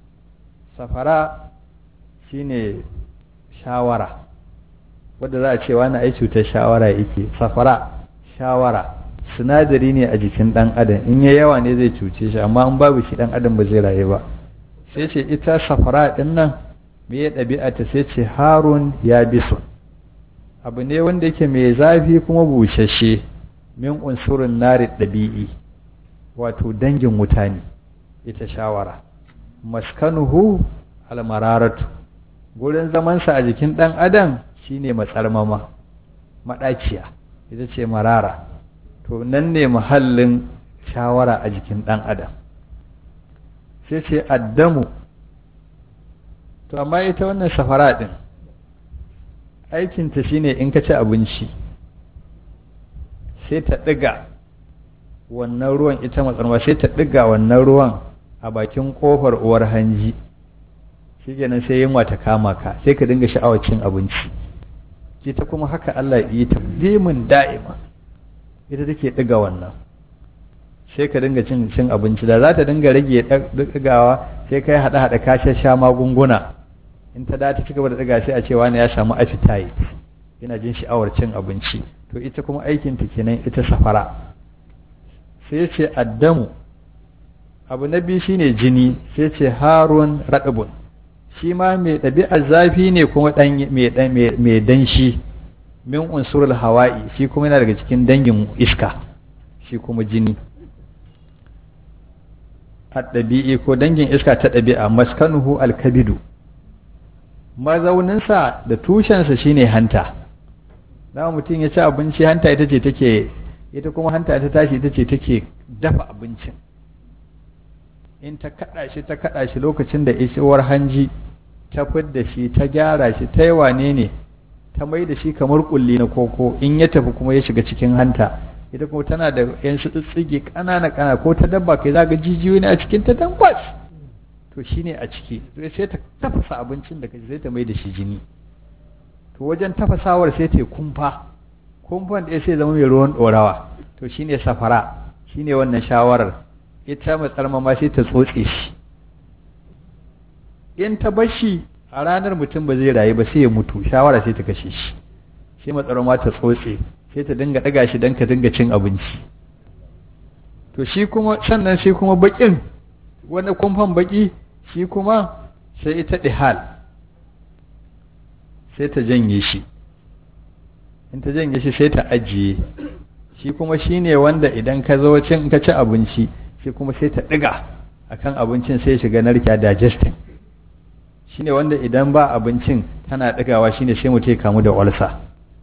safara shine shawara wanda za a ce wani ai cutar shawara yake safara shawara sinadari ne a jikin dan adam in ya yawa ne zai cuce shi amma in babu shi dan adam ba zai rayu ba sai ce ita safara din nan me ya ɗabi'a ta sai ce harun ya bisun abu ne wanda yake mai zafi kuma bushashe min unsurin nari ɗabi'i wato dangin wuta ne ita shawara maskanuhu almararatu gurin zamansa a jikin ɗan adam shine matsarmama maɗaciya ita ce marara to nan ne muhallin shawara a jikin ɗan adam sai ce addamu to amma ita wannan safara ɗin aikinta shine in ka ci abinci sai ta ɗiga wannan ruwan ita matsarma sai ta ɗiga wannan ruwan a bakin ƙofar uwar hanji shi kenan sai yunwa ta kama ka sai ka dinga sha'awar cin abinci ita kuma haka Allah yi ta dimin da'ima ita take ɗiga wannan sai ka dinga cin cin abinci da za ta dinga rage ɗigawa sai kai haɗa haɗa ka sha magunguna in ta da ta ci gaba da ɗiga sai a ce wani ya samu appetite yana jin sha'awar cin abinci to ita kuma aikin ta kenan ita safara sai ce addamu abu na biyu shine jini sai ce harun raɗabun shi ma mai ɗabi'ar zafi ne kuma mai danshi min unsurul hawa'i shi kuma yana daga cikin dangin iska shi kuma jini ɗabi'i ko dangin iska ta ɗabi'a maskanuhu alkabidu mazauninsa da tushensa shine hanta dama mutum ya ci abinci hanta ita ce take ita kuma hanta ta tashi ita ce take dafa abincin in ta kaɗa shi ta kaɗa shi lokacin da isowar hanji ta fidda shi ta gyara shi ta yi wane ne ta mai da shi kamar kulli na koko in ya tafi kuma ya shiga cikin hanta ita kuma tana da yan su tsitsige ƙanana ƙana ko ta dabba kai zaga jijiyoyi ne a cikin ta tankwas to shine a ciki sai ta tafasa abincin da kaji sai ta mai da shi jini to wajen tafasawar sai ta yi kumfa kumfan da sai zama mai ruwan ɗorawa to shine safara shine wannan shawarar ita matsar ma sai ta tsotse shi in ta bar shi a ranar mutum ba zai rayu ba sai ya mutu shawara sai ta kashe shi sai matsar ma ta tsotse sai ta dinga ɗaga shi don ka dinga cin abinci to shi kuma sannan sai kuma baƙin wani kumfan baƙi shi kuma sai ita ɗihal sai ta janye shi in ta janye shi sai ta ajiye shi kuma shi ne wanda idan ka zo cin ka ci abinci shi kuma sai ta ɗiga akan abincin sai shiga narka digesting shi ne wanda idan ba abincin tana ɗigawa shi ne sai mutum ya kamu da walsa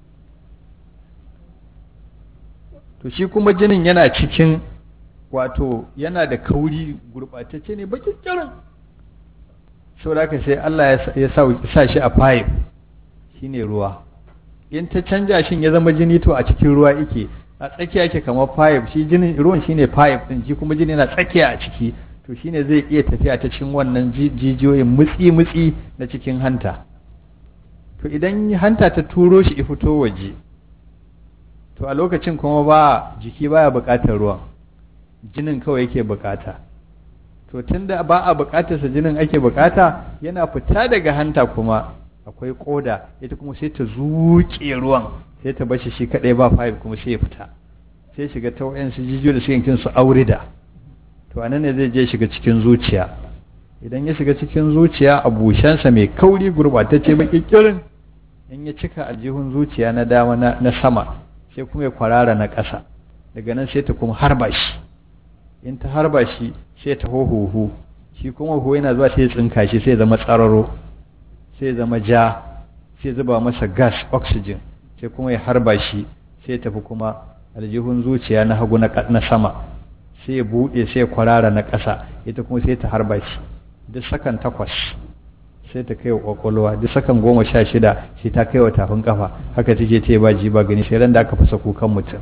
to shi kuma jinin yana cikin wato yana da kauri gurɓatacce ne bakin kirin saboda haka sai Allah ya sa shi a pipe shine ruwa in ta canja shin ya zama jini to a cikin ruwa yake a tsakiya yake kamar pipe shi jinin ruwan shine pipe din shi kuma jini yana tsakiya a ciki to shine zai iya tafiya ta cikin wannan jijiyoyin mutsi mutsi na cikin hanta to idan hanta ta turo shi ya fito waje to a lokacin kuma ba jiki baya buƙatar ruwan jinin kawai yake buƙata to tunda ba a buƙatarsa jinin ake buƙata yana fita daga hanta kuma akwai koda ita kuma sai ta zuƙe ruwan sai ta bashi shi kadai ba five kuma sai ya fita sai shiga ta wayansu jijiyo da suke kin su aurida to anan ne zai je shiga cikin zuciya idan ya shiga cikin zuciya a bushensa mai kauri gurbatacce makikirin in ya cika aljihun zuciya na dama na sama sai kuma ya kwarara na ƙasa daga nan sai ta kuma harba shi in ta harba shi sai ta hohoho shi kuma ho yana zuwa sai ya tsinka shi sai zama tsararo sai zama ja sai zuba masa gas oxygen sai kuma ya harba shi sai tafi kuma aljihun zuciya na hagu na sama sai ya buɗe sai ya kwarara na ƙasa ita kuma sai ta harba shi duk sakan takwas sai ta kai wa ƙwaƙwalwa duk sakan goma sha shida sai ta kai wa tafin kafa haka take ce ba ji ba gani sai ran da aka fasa kukan mutum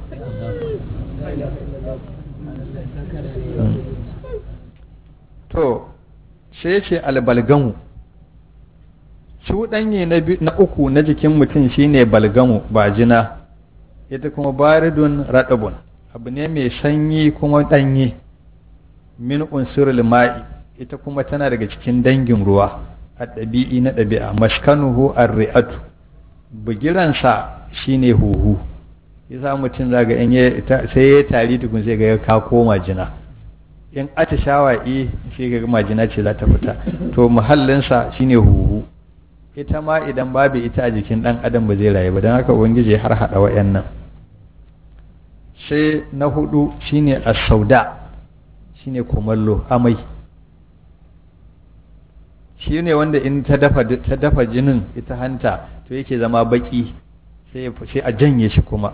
to sai ce albalgamu cuɗanye na uku na jikin mutum shine balgamu ba jina ita kuma baridun raɗabun abu ne mai sanyi kuma ɗanye min unsurul ma'i ita kuma tana daga cikin dangin ruwa a ɗabi'i na ɗabi'a maskanuhu arri'atu bugiransa shine huhu yasa mutum zaga in sai ya tari tukun sai ga ka koma jina in atishawa eh sai ga majina ce za ta fita to muhallinsa shine huhu ita ma idan babu ita a jikin ɗan adam ba zai rayu ba don haka ubangiji har haɗa wa'annan sai na hudu shine as-sauda shine kumallo amai shi ne wanda in ta dafa ta dafa jinin ita hanta to yake zama baki sai sai a janye shi kuma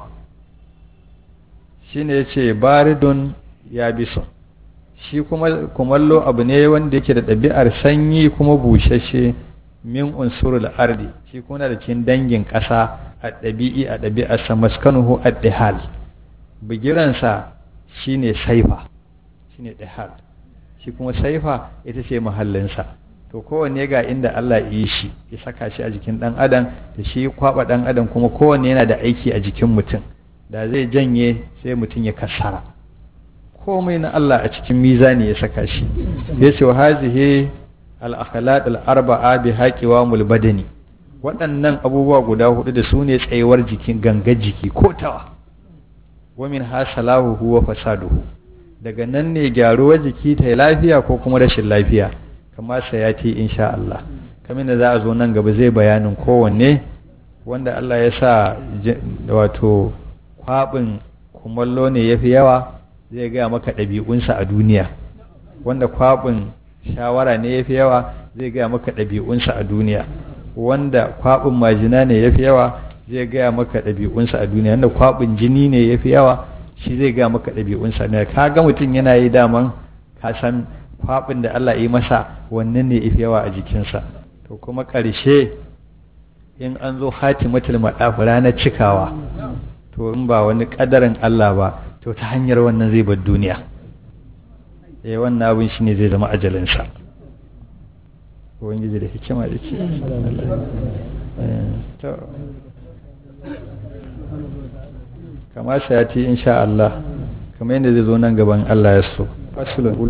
shine yace baridun yabisun shi kuma kumallo abu ne wanda yake da ɗabi'ar sanyi kuma bushashe min unsurul ardi shi kuma da cikin dangin ƙasa a ɗabi'i a ɗabi'arsa maskanuhu ad-dihal bigiransa shine saifa shine dihal shi kuma saifa ita ce mahallinsa to kowanne ga inda Allah yi shi ya saka shi a jikin ɗan adam da shi kwaba ɗan adam kuma kowanne yana da aiki a jikin mutum da zai janye sai mutum ya kasara komai na Allah a cikin mizani ya saka shi ya ce wa hazihi al-akhlaq al-arba'a bi haqiwa mul badani waɗannan abubuwa guda hudu da su ne tsayuwar jikin ganga jiki ko tawa wa min hasalahu huwa fasaduhu daga nan ne gyaruwar jiki ta lafiya ko kuma rashin lafiya kamar sayati insha Allah kamar da za a zo nan gaba zai bayanin kowanne wanda Allah ya sa wato kwabin kumallo ne yafi yawa zai gaya maka ɗabi'unsa a duniya wanda kwaɓin shawara ne ya fi yawa zai gaya maka ɗabi'unsa a duniya wanda kwaɓin majina ne ya fi yawa zai gaya maka ɗabi'unsa a duniya wanda kwaɓin jini ne ya fi yawa shi zai gaya maka ɗabi'unsa ne ka ga mutum yana yi daman ka san kwaɓin da Allah yi masa wannan ne ya fi yawa a jikinsa to kuma ƙarshe in an zo hatimatul maɗafu ranar cikawa to in ba wani ƙadarin Allah ba to ta hanyar wannan zai bar duniya eh wannan abin shine zai zama ajalinsa ubangiji da hikima da ce to kama sayati insha Allah kamar yadda zai zo nan gaban Allah ya so fasulun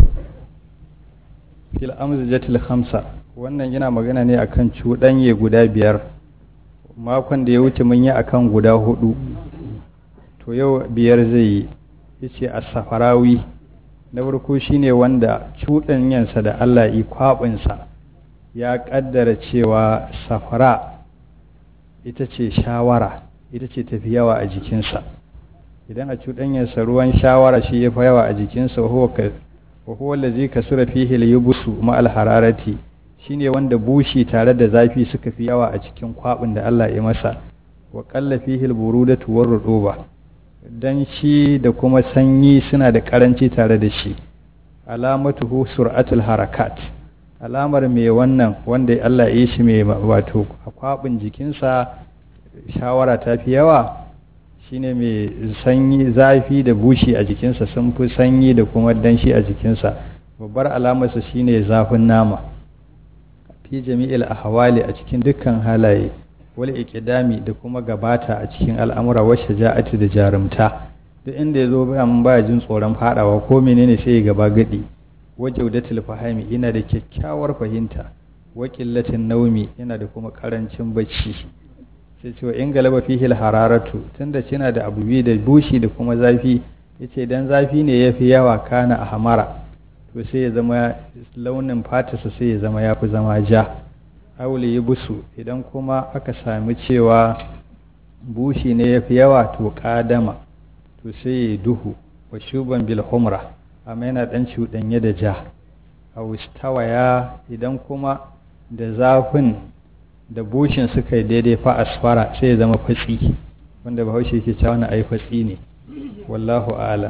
fil amzajatil khamsa wannan yana magana ne akan cuɗanye guda biyar makon da ya wuce mun yi akan guda hudu to yau biyar zai yi yace as-safarawi na farko shine wanda cuɗanyansa da Allah yi kwaɓinsa ya ƙaddara cewa safara ita ce shawara ita ce tafi yawa a jikinsa idan a cuɗanyarsa ruwan shawara shi ya fi yawa a jikinsa wa huwa allazi kasura fihi al-yubsu ma al-hararati shine wanda bushi tare da zafi suka fi yawa a cikin kwabin da Allah ya masa wa qalla fihi al-burudatu war-ruduba dan shi da kuma sanyi suna da karanci tare da shi alamatuhu sur'atul harakat alamar mai wannan wanda Allah ya yi shi mai wato kwabin jikinsa shawara ta fi yawa shine mai sanyi zafi da bushi a jikinsa sun fi sanyi da kuma danshi a jikinsa babbar alamarsa shine zafin nama fi jami'il ahwali a cikin dukkan halaye wal iqdami da kuma gabata a cikin al'amura wa shaja'ati da jarumta duk inda yazo bayan baya jin tsoron fadawa ko menene sai ya gaba gadi wa jawdatul fahimi yana da kyakkyawar fahimta wa qillatin naumi yana da kuma karancin bacci sai cewa in galaba fihil hararatu tunda kina da abu da bushi da kuma zafi yace dan zafi ne yafi yawa kana a hamara to sai ya zama launin fatarsa sai ya zama yafi zama ja aule ya busu idan kuma aka sami cewa bushi ne yafi yawa to kadama to sai ya duhu wa shuban bil humra amma yana dan cuɗanye da ja a wistawaya idan kuma da zafin da bushin suka yi daidai fa asfara sai ya zama fatsi wanda bahaushe yake cewa wani ai fatsi ne wallahu alam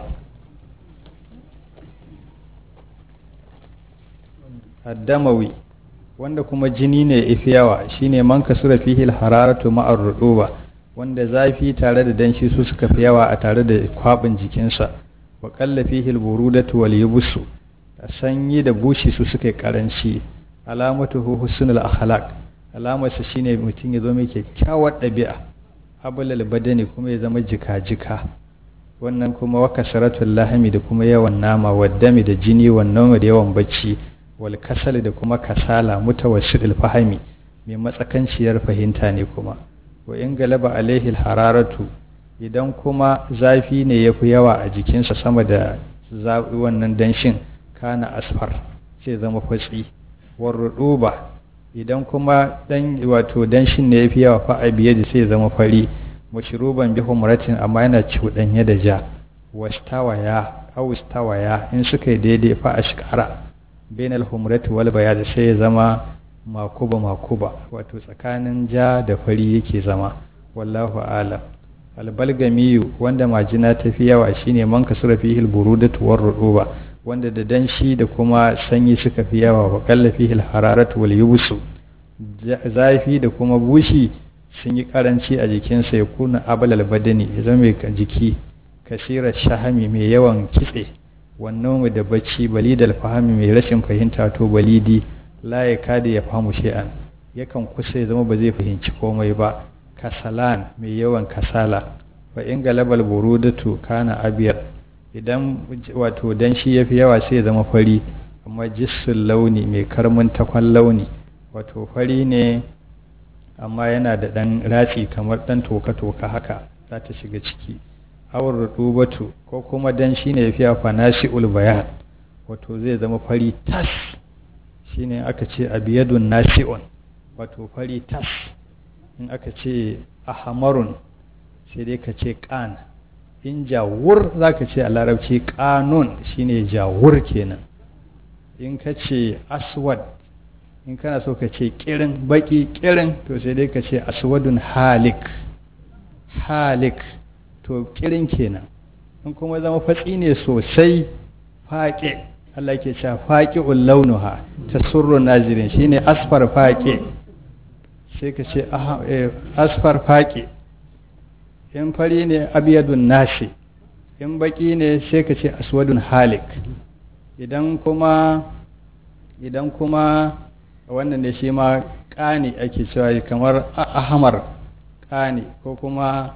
addamawi wanda kuma jini ne ifi yawa shine man kasura fihi hararatu ma'ar ruduba wanda zafi tare da danshi su suka fi yawa a tare da kwabin jikinsa wa qalla fihi alburudatu wal yubsu sanyi da bushi su suka karanci alamatuhu husnul akhlaq alamarsa shine mutum ya zo mai kyakkyawar ɗabi'a abulal badani kuma ya zama jika-jika wannan kuma wa kasaratul lahami da kuma yawan nama waddami da jini wannan da yawan bacci wal kasal da kuma kasala mutawassidil fahami mai matsakanciyar fahimta ne kuma wa in galaba alaihi hararatu idan kuma zafi ne ya fi yawa a jikinsa sama da wannan danshin kana asfar sai zama fatsi warruduba idan kuma dan wato danshin ne yafi yawa fa a biye da sai zama fari mashruban bi humratin amma yana cuɗanye da ja wastawaya aw stawaya in suka yi daidai fa ashkara bainal humrati wal bayad sai ya zama makuba makuba wato tsakanin ja da fari yake zama wallahu alam albalgamiyu wanda majina tafi yawa shine man kasura fihi alburudatu warruduba wanda da danshi da kuma sanyi suka fi yawa wa kalla fihi alhararatu wal yubsu zafi da kuma bushi sun yi karanci a jikinsa ya kuna abalal badani ya zama mai jiki kasira shahami mai yawan kitse wannan da bacci balidal fahami mai rashin fahimta to balidi la ya kada ya famu shay'an yakan kusa ya zama ba zai fahimci komai ba kasalan mai yawan kasala fa in galabal burudatu kana abiyar idan wato dan shi yafi yawa sai ya zama fari amma jissul launi mai karmin takwan launi wato fari ne amma yana da ɗan ratsi kamar ɗan toka-toka haka za ta shiga ciki awar rutubatu ko kuma dan shi ne fiya fanasi ulbayan wato zai zama fari tas shi ne aka ce abiyadun nasi'un wato fari tas in aka ce ahamarun sai dai ka ce ƙan in jawur za ka ce a larabci ƙanun shine jawur kenan in ka ce aswad in kana so ka ce kirin baki kirin to sai dai ka ce aswadun halik halik to kirin kenan in kuma zama fatsi ne sosai faƙe Allah ke cewa faƙi launuha ta surrun nazirin shine asfar faƙe sai ka ce asfar faƙe in fari ne abiyadun nashi in baki ne sai ka ce aswadun halik idan kuma idan kuma wannan ne shi ma ƙani ake cewa kamar ahamar ƙani ko kuma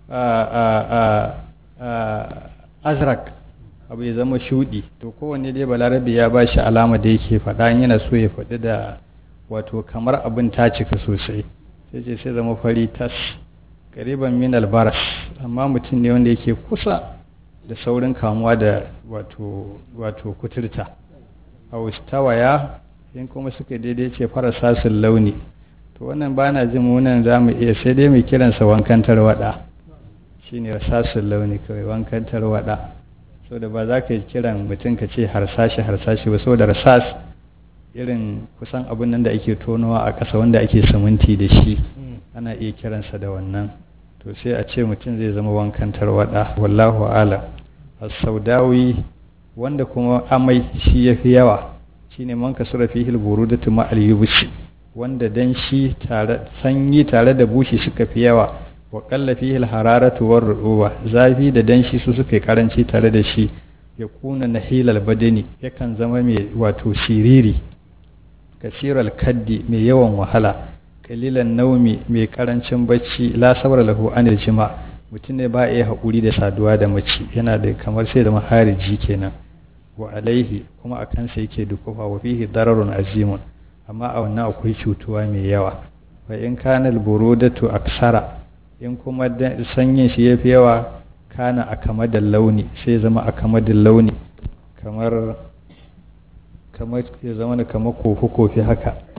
azrak abu ya zama shuɗi to kowanne dai balarabe ya ba shi alama da yake faɗa yana so ya faɗi da wato kamar abin ta cika sosai sai ce sai zama fari tas ƙariban min albaras amma mutum ne wanda yake kusa da saurin kamuwa da wato wato kuturta a tawaya in kuma suka daidai ce fara sasun launi to wannan ba na jin munan za mu iya sai dai mai kiransa wankan tarwaɗa shine sasun launi kawai wankan tarwaɗa so da ba za ka yi kiran mutum ka ce harsashi harsashi ba saboda rasas irin kusan abin nan da ake tonowa a ƙasa wanda ake siminti da shi ana iya kiransa da wannan to sai a ce mutum zai zama wankan tarwaɗa wallahu ala as-saudawi wanda kuma amai shi ya fi yawa shine man kasura fihi al-burudatu ma al-yubsi wanda dan shi tare sanyi tare da bushi suka fi yawa wa qalla fihi al-hararatu war ruwa zafi da danshi su suka karanci tare da shi ya kuna nahilal badani yakan zama mai wato siriri kasiral kaddi mai yawan wahala kalilan naumi mai karancin bacci la sabra lahu anil jima mutum ne ba iya haƙuri da saduwa da mace yana da kamar sai da mahariji kenan wa alaihi kuma a kansa yake dukufa wa fihi dararun azimun amma a wannan akwai cutuwa mai yawa wa in kana alburudatu aksara in kuma sanyin shi yafi yawa kana a kamadin launi sai zama a kamadin launi kamar kamar ya zama da kamar kofi kofi haka